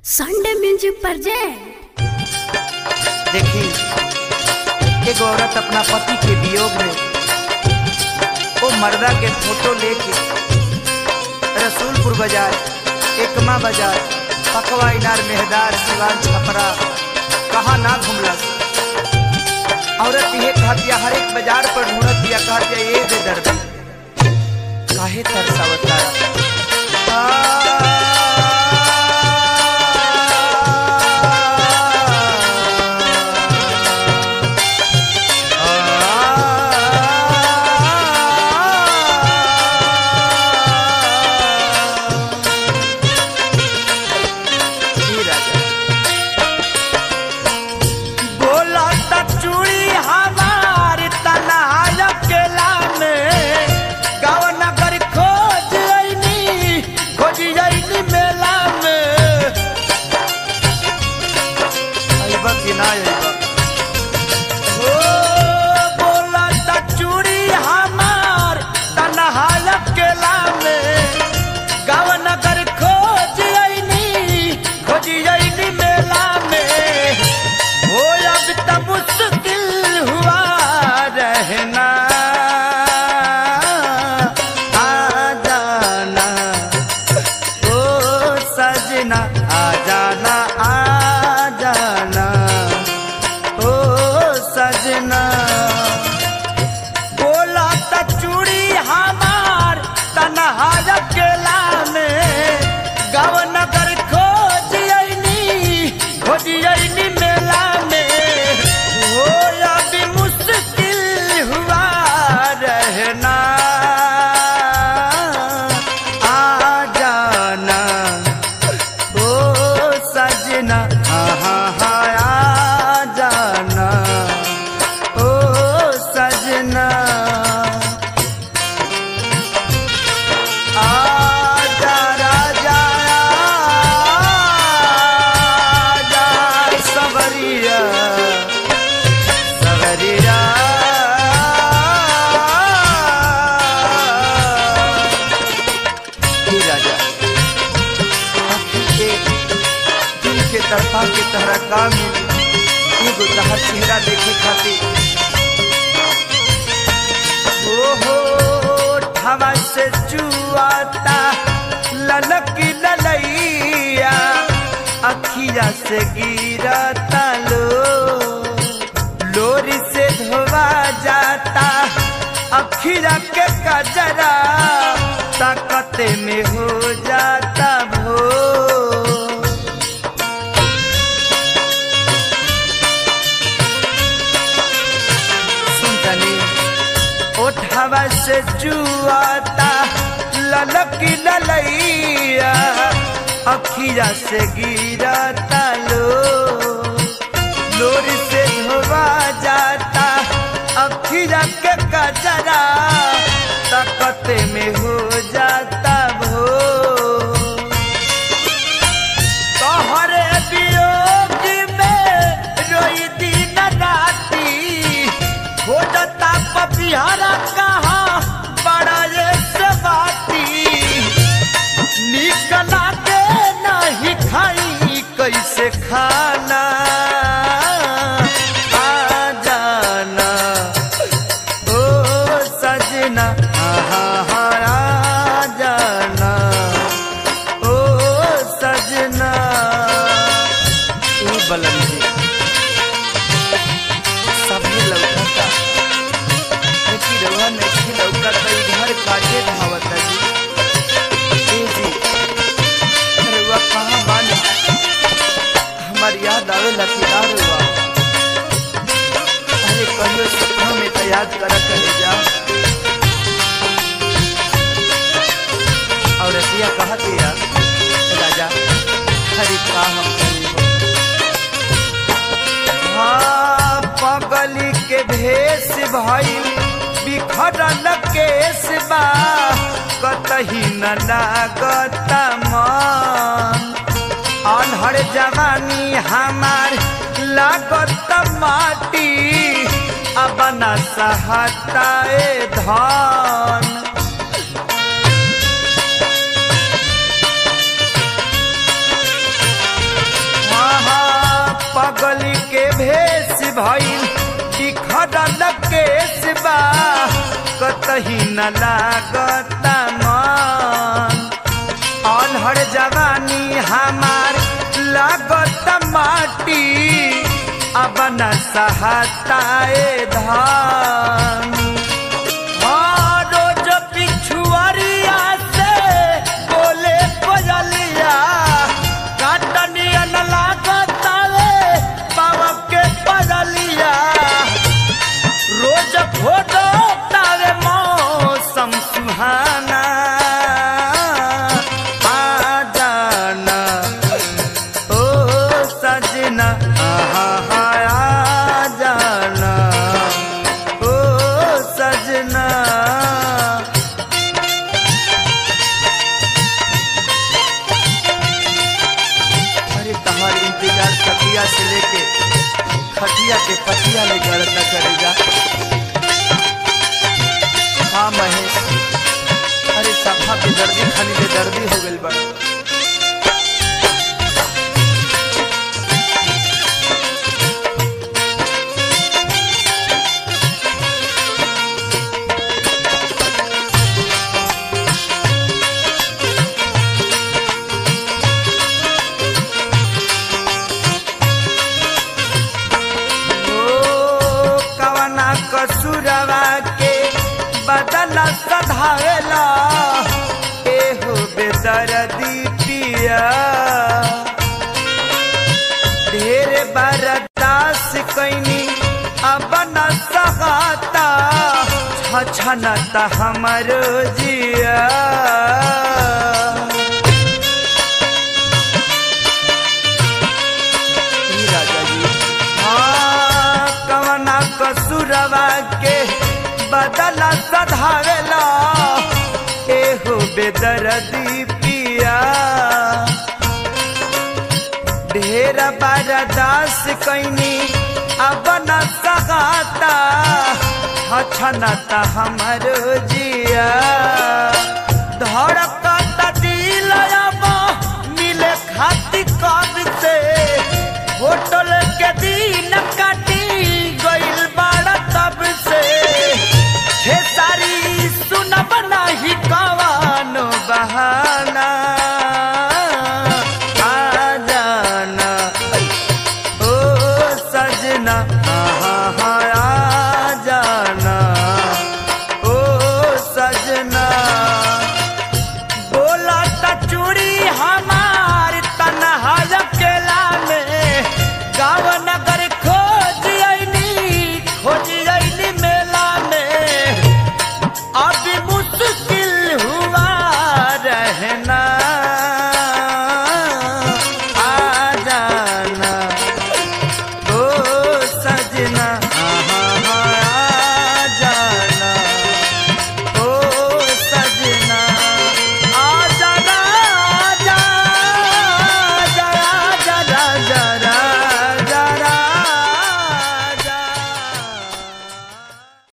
Sunday music project देखी एक औरत अपना पति के वियोग में वो मर्दा के फोटो लेके रसूलपुर बाजार एकमा बाजार पकवा इनार मेहदार सिवान छपरा कहाँ ना घुमलस औरत ये कहतिया हर एक बाजार पर ढूंढत दिया कहतिया ये दे दर्द काहे तरसावता बोला त चूड़ी हमार तनाय केला में गाँव नगर खोज अइनी खोज अइनी मेला में अइबा कि ना अइबा ओ बोला त चूड़ी हमार तनाय केला में गाँव नगर खोज अइनी खोज अइनी मेला में हो अब तो मुश्किल हुआ रहना आ जाना ओ सजना आ जाना आ जाना ओ सजना बोला त चूड़ी हमार तनहा अकेला में गाँव नगर खोज अइनी खोज अइनी मेला में हो अभी मुश्किल हुआ रहना आ जाना ओ सजना हाँ हाँ आ जाना ओ सजना आजा राजा आजा सवरिया सवरिया हे राजा आखिर के दिल के तरफा के तहरा काम मिली एगो तहर चेहरा देखे खातिर ओहो ठवा से जुआता ललक ललैया अखिया से गिरता लो लोरी से धोवा जाता अखिया के कजरा ताकते में हो जाता भो सुनतनी ओठवा से जुआता ललक ललैया अखिया से गिरता लो लोर से धोवा जाता अखिया के कजरा ताकते में हो जाता भो तोहरे वियोग में रोई दिन राती खोजता पपिहरा कहाँ बड़ा ये से बाती निकला के नहीं खाई कैसे खाना आ जाना ओ सजना हाँ हाँ आ जाना ओ सजना ई बलम जी सभी लौकता लेकिन रउआ नहीं लौकता तो इधर काटे धावता जी ए जी रउआ कहाँ बानी हमार याद आवे लखीदार रउआ अरे कहियो सपना में तो याद करा करे जा और रतिया कहा दिया राजा हरी का हम करीब हाँ पगली के भेष भइल बिखरल केस बा कतही न लागत मन अनहर जवानी हमार लागत माटी अब न सहताए धन भइल बिखरल केस बा कतही न लागता मन अनहर जवानी हमार लागत माटी अब न सहताए धान हाँ, रोज पिछुआरिया से बोले कोयलिया काटनिया न लागतावे बाबा के पजलिया रोज फोटो तारे मौसम सुहाना आ जाना ओ सजना आहा हा, आ जाना ओ सजना अरे तहार इंतजार खटिया से लेके खटिया के पटिया ले गड़ता करेगा हाँ महेश अरे सफा के दर्दी खाली ले दर्दी हो गइल बड़ा ओ कवना कसुरवा के बदल सधावेला एहो बेदर्दी पिया ढेर बरदास कैनी अब न सहाता छछनता हमर जिया ई राजा जी हाँ कवना कसुरवा के बदला सधावेला एहो बेदर्दी पिया ढेर बरदास कैनी अब न सगाता हछनता हमर जिया धड़क